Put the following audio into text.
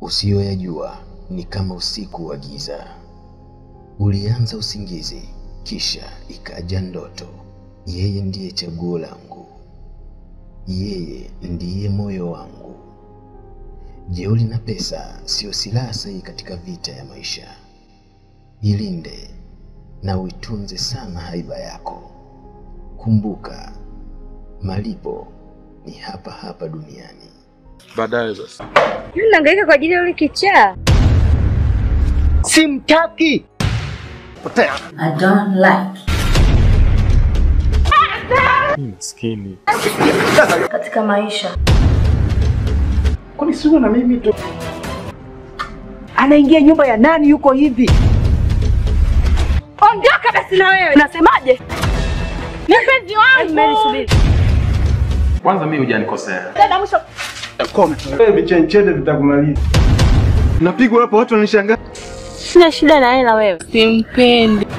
Usiyoyajua ni kama usiku wa giza. Ulianza usingizi, kisha ikaja ndoto. Yeye ndiye chaguo langu, yeye ndiye moyo wangu. Jeuri na pesa siyo silaha sahihi katika vita ya maisha. Jilinde na uitunze sana haiba yako. Kumbuka, malipo ni hapa hapa duniani. Baadaye sasa. Mimi nahangaika kwa ajili ya yule kichaa. Simtaki. Potea. I don't like. Maskini. Katika maisha Kwani sio na mimi tu? Anaingia nyumba ya nani yuko hivi? Ondoka basi na wewe. Unasemaje? Ni mpenzi wangu. Mimi subiri. Kwanza mimi hujanikosea. Tena mwisho Wewe vichenchede vitakumaliza. Napigwa hapo watu wananishangaa. sina shida na yeye na wewe. Simpendi.